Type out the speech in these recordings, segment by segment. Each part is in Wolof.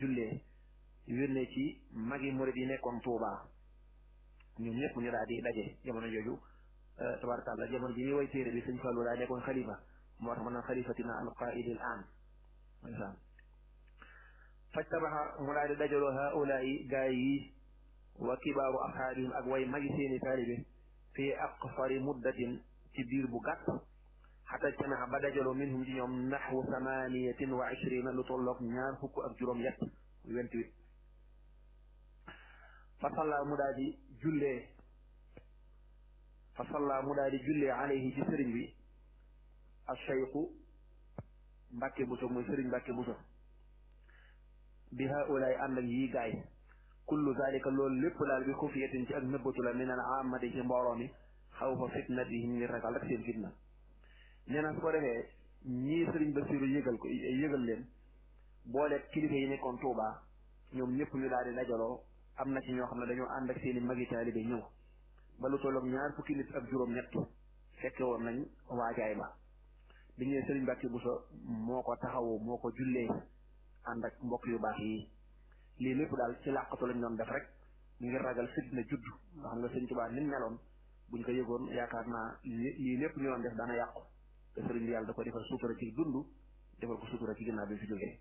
jullee yónnee ci magi murid yi nekkoon Tuubaa ñoom ñëpp ñu daal di daje jamono jooju tabarakallah jamono ji ñuy way téere bi sëñ Fallu daa nekkoon xalifa moo tax mën naan xalifatina al qaidi al an ndeysaan fajtabaxa mu daal di dajaloo haulaai gaay yi wa kibaaru ashaabihim ak way magi seeni taalibe fii aqsari muddatin ci biir bu gàtt xata jtamaxa ba dajaloo minhum ci ñoom naxwu samaniyatin wa ishrina lu tolloog ñaar fukk ak juróom yett vingt-huit fa salla mu daal di jullee fa salla mu daal di jullee alayhi ci sëriñ bi alcheyqu mbàkke buso muy sëriñ mbàkke buso bi haulaay ànd ak yii gaay kullu zalika loolu lépp daal bi xufiyatin ci ak nëbbatu la min al amati ci mbooloo mi xaw fa fitnatihim ngir ragal rek seen fitna nee na su ko defee ñii sëriñ Basiru yëgal ko yëgal leen boole kilifa yi nekkoon Tuubaa ñoom ñëpp ñu daal di dajaloo am na ci ñoo xam ne dañoo ànd ak seen i magi taalibe ñëw ba lu tolloog ñaar fukki nit ak juróom-ñett fekke woon nañ waajaay ba bi ñëwee sëriñ Mbàkke Buso moo ko taxawu moo ko jullee ànd ak mbokk yu baax yi lii lépp daal ci làqatu lañ doon def rek ngir ragal fitna judd nga xam nga sëriñ Tuubaa ni meloon buñ ko yëgoon yaakaar naa lii lépp ñu doon def daana yàqu te sëriñ bi yàlla da ko defal suutura ci dund defal ko suutura ci ginnaaw bi fi jógee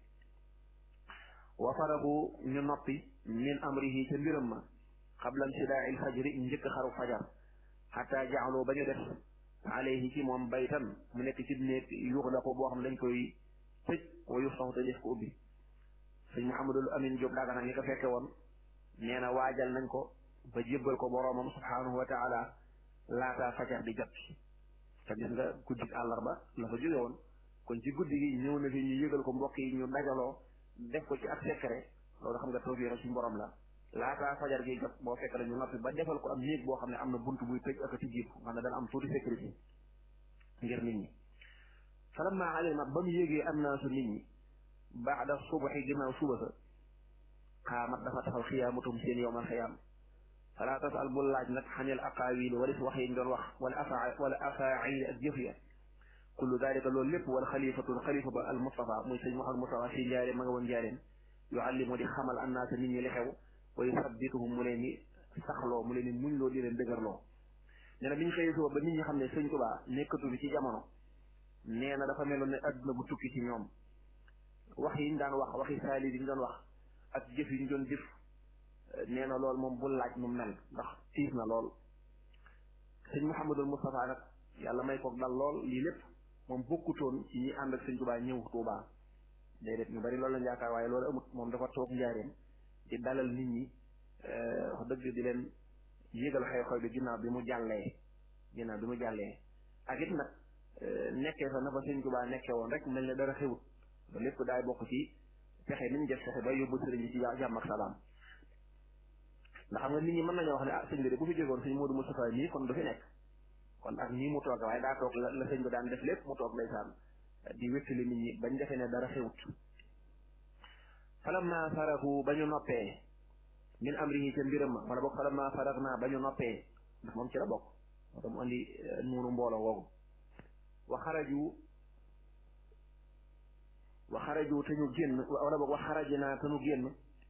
wa faragu ñu noppi min amrihi ca mbiram ma xabla insidaa il fajri njëkk xaru fajar xataa jaaloo ba ñu def alayhi ci moom baytan mu nekk ci néeg yuxlaqu boo xam dañ koy tëj wa yuftaxu te def ko ubbi sëñ Mouhamadul Amin Diop daaga nag ñi ko fekke woon nee na waajal nañ ko ba jébbal ko boroomam subhanahu wa taala laataa fajar di jot te gis nga guddi àllarba la fa jóge woon kon ci guddi gi ñëw na fi ñu yëgal ko mbokk yi ñu dajaloo def ko ci ak secret loolu xam nga tawfiix suñu borom la laataa fajar gi jot boo fekk la ñu noppi ba defal ko am néeg boo xam ne am na bunt buy tëj ak a tijjiib xam ne dana am tuuti sécurité ngir nit ñi falamma alima ba mu yégee am naa su nit ñi baada subaxi ginnaaw suba sa xaamat dafa taxaw xiyaamatum seen yowmal xiyaam fala tasal bul laaj nag xanil aqaawil wala si wax yi ñu doon wax wala afa wala afaail ak jëf ya kullu dalika loolu lépp wala xalifatul xalifa ba al Mustafa muy sëñ Mouhamed Mustafa si njaareen ma nga woon njaareen yuallimu di xamal annaasa nit ñi li xew wa yusabbituhum mu leen ni saxloo mu leen ni muñ loo di leen dëgërloo nee na bi ñu xëyee suba ba nit ñi xam ne sëñ Tuubaa nekkatu bi ci jamono nee na dafa meloon ne adduna bu tukki ci ñoom wax yi ñu daan wax waxi saali yi ñu doon wax ak jëf yi ñu doon jëf nee na loolu moom bul laaj mu mel ndax tiis na lool sëñ Mouhamadul Moustapha nag yàlla may ko dal lool lii lépp moom bokkutoon ci ñi ànd ak sëñ Tuubaa ñëw Tuubaa déedéet ñu bari loolu lañ yaakaar waaye loolu amut moom dafa toog njaareem di dalal nit ñi wax dëgg di leen yégal xew-xew bi ginnaaw bi mu jàllee ginnaaw bi mu jàllee ak it nag nekkee fa na fa sëñ Tuubaa nekkee woon rek mel ne dara xewut ba lépp daay bokk ci fexe ni ñu def fexe ba yóbbu sëriñ bi ci jàmm ak salaam ndax xam nga nit ñi mën nañoo wax ne ah sëñ bi de bu fi jógoon sëñ Modou Moustapha nii kon du fi nekk kon ak nii mu toog waaye daa toog la la sëñ bi daan def lépp mu toog ndeysaan di wéttali nit ñi bañ defee ne dara xewut falamma farahu ba ñu noppee min amrihi ca mbiram ma wala boog falamma farag naa ba ñu noppee ndax moom ci la bokk moo tax mu andi nuunu mbooloo woogu wa xaraju wa xaraju te ñu génn wala boog wa xaraji naa te ñu génn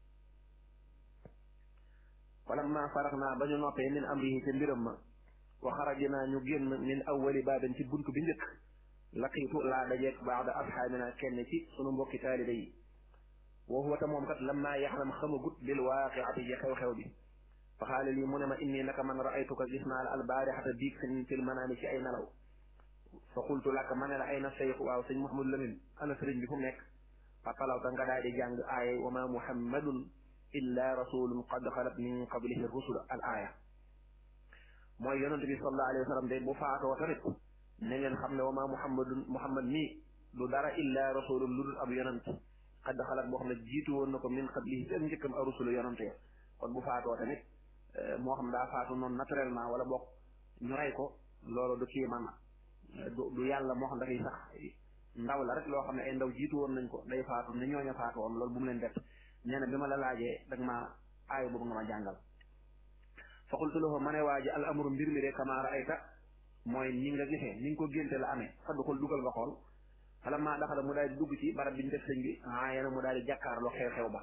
falamma farag naa ba ñu noppee min amrihi ca mbiram ma wa xaraji naa ñu génn min awwali baabin ci bunt bi njëkk laqiitu laa dajeeg baada asxaabina kenn ci sunu mbokki taalibe yi wa huwa ta moom kat lamma yaxlam xamagut bil waaqiati ji xew-xew bi fa xaala lii mu ne ma inni naka man raaytuka gis naa la albaarixata biig fi fil manaami ci ay nelaw fa qultu laka ma ne la ayna seyx waaw sëñ Mouhamadou Lamine ana sëriñ bi fu mu nekk fa talawta nga daal di jàng aaya wa ma muhammadun illa rasulun qad xalat min qablihi rusul al aaya mooy yonent bi sallallahu alayhi wa sallam de bu faatoo tamit na ngeen xam ne wa ma muhammadun muhammad mii du dara illa rasulun lu dul ab yonent xadd xalaat boo xam ne jiitu woon na ko min qablihi ci ak njëkkam a rusulu yonent ya kon bu faatoo tamit moo xam daa faatu noonu naturellement wala bokk ñu rey ko loolu du kii man du du yàlla moo xam dafay sax ndaw la rek loo xam ne ay ndaw jiitu woon nañ ko day faatu ne ñooña faatu woon loolu bu mu leen bett nee na bi ma la laajee dag ma aay boobu nga ma jàngal fa qultu lahu ma ne waa ji al amru mbir mi de kama raayta mooy ni nga gisee ni nga ko génte la amee fadduxul dugal nga xool fala maa daxala mu daal di dugg ci barab bi ñu def sëñ bi aayana mu daal di jàkkaarloo xew-xew ba